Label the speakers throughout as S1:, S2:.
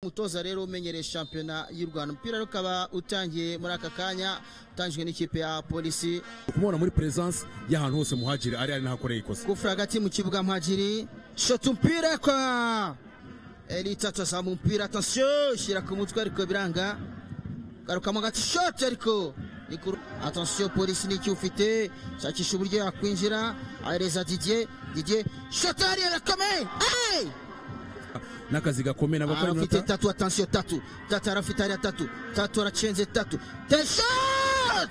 S1: umutoza rero umenyereye shampiyona y'u Rwanda umupira ukaba utangiye muri aka kanya utangijwe n'ikipe ya polisi
S2: kumubona muri presence y'ahantu hose muhagire ari ari nahakoreye ikosa
S1: gufura hagati mu kibuga mhajiri shota umupira kwa elita tazama umupira atasiyo shyira ku mutwe ariko biranga garukamo gati shoti ariko Nikuru. Attention polisi n'iki ufite shakisha uburyo yakwinjira ahereza Didier Didier shoti ariye arakomeye hey!
S2: n'akazi gakomeye n'abakora
S1: arafite
S2: iminota
S1: tatu atansiyo tatu tatu arafite hariya tatu tatu aracenze tatu teshot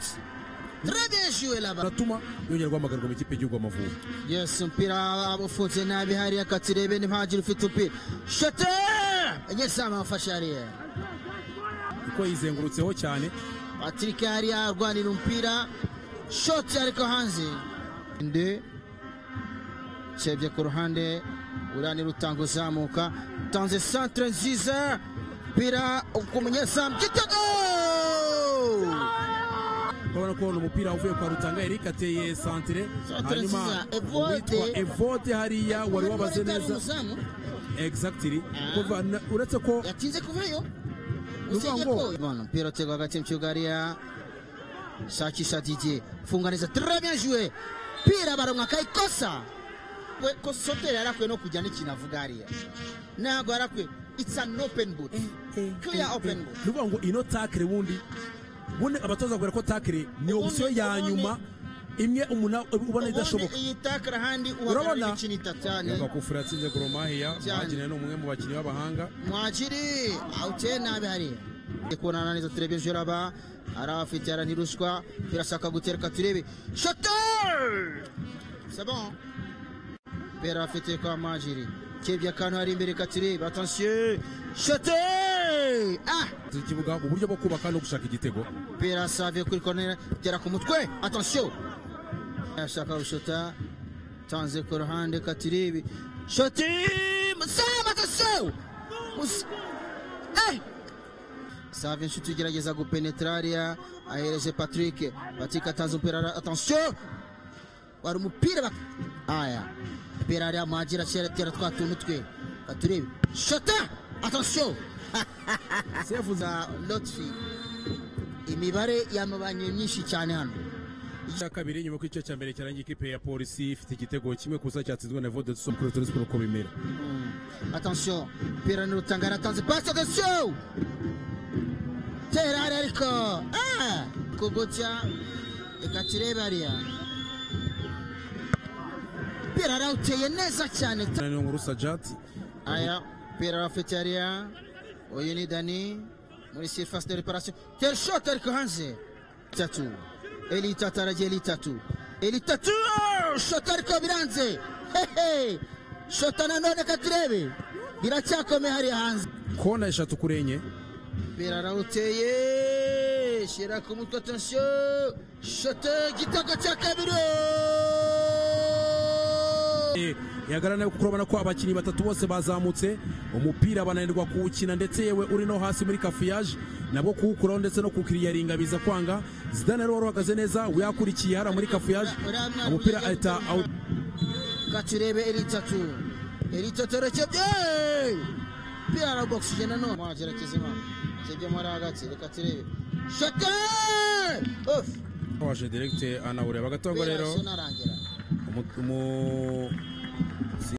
S1: trabejwe laba
S2: atuma yongera guhamagarwa mu ikipe y'igihugu Amavubi
S1: yes umupira abufunze nabi hariya katirebe ntimpagire ufite umupira shote nyesama afashe hariya
S2: kuko yizengurutseho cyane
S1: patrick hariya arwanira umupira shoti ariko hanze ndi cyebye ku ruhande uranira utanga uzamuka utanze centre nziza umupira ku munyezamu gitego
S2: urabona ko ni umupira uvuye kwa Rutanga Eric ateye santire
S1: Santire
S2: hanyuma
S1: nziza, Evode.
S2: uwitwa Evode hariya wari wabaze neza
S1: Umuzamu
S2: exactly kuva na- uretse ko
S1: yatinze kuvayo
S2: Nuvuga
S1: Usibye
S2: ngo-
S1: ko- Bwana, mpira utegwa hagati mu kibuga hariya shakisha dj funga neza très bien joué pira baronka akayikosa we ko sotere yarakwiye no kujya n'ikintu avuga hariya ntabwo yarakwiye it's an open boot clear open boot
S2: nuvuga ngo ino takire wundi ubundi abatoza bakubwira ko takire ni
S1: Ubundi-
S2: opsiyo ya
S1: ubundi-
S2: nyuma imwe umuntu ubona
S1: ubundi
S2: idashoboka
S1: iyi takara ahandi
S2: Urabona?
S1: uhagarara imikino itatu cyane
S2: Yumva kufura yatsinze Goromahiya
S1: Cyane.
S2: Mwagine ni umwe mu bakinnyi b'abahanga
S1: mwakiri awuteye nabi hariya kubonana neza turebe ejo raba hari abafite yara ntiruswa birashaka gutereka turebe shotel sabo bera afite kwa majiri kebye akantu hari imbere katurebe atansiyo shotel ah
S2: z'ikibuga mu buryo bwo kubaka no gushaka igitego
S1: bera save kuri corner gera ku mutwe atansiyo ashaka gushota tanze ku ruhande katurebe shoti musaba atansiyo Musa- Eh! save inshuti ugerageza gupenetra hariya ahereje patrick patrick atanze umupira ara- atansiyo wari umupira bak- aya umupira hariya magira atera twa tuntu twe katurebe shota atansiyo
S2: sefuze
S1: za lotfi imibare yamubanye myinshi cyane hano
S2: cya kabiri nyuma ko igice cya mbere cyarangiye ikipe ya polisi ifite igitego kimwe kusa cyatsinzwe na Evode Dusom kuri Etoile Sport uko bimera
S1: Mm. attention pira n'urutanga aratanze passe attention tera hariya ariko Ah! kugutya reka turebe hariya pira arawuteye neza cyane ta-
S2: niyo nkuru Sajati
S1: aya pira arafite hariya uyu ni dani muri surface de reparation tel shot ariko hanze tatu eli tatu aragiye eli tatu eli tatu oh, shot ariko biranze hehe shot nanone katurebe biracyakomeye hariya hanze
S2: kona eshatu kuri enye
S1: pira arawuteye shyira ku mutwe atansiyo shote igitego cya kabiri oh!
S2: Eh, yagarana nayo kuko urabona ko abakinnyi batatu bose bazamutse umupira bananirwa kuwukina ndetse yewe uri no hasi muri kafuyaje nabwo kuwukuraho ndetse no kukiriyaringa biza kwanga zidane rero wari uhagaze neza yakurikiye hariya muri kafuyaje umupira ahita awu
S1: katurebe eritatu eritatu rekebye pira arabogishije nanone mwagera kizima kebye muri hagati reka turebe shote
S2: waje direkite anawureba agatangwa
S1: pira
S2: rero
S1: sonarangira
S2: umu- umu-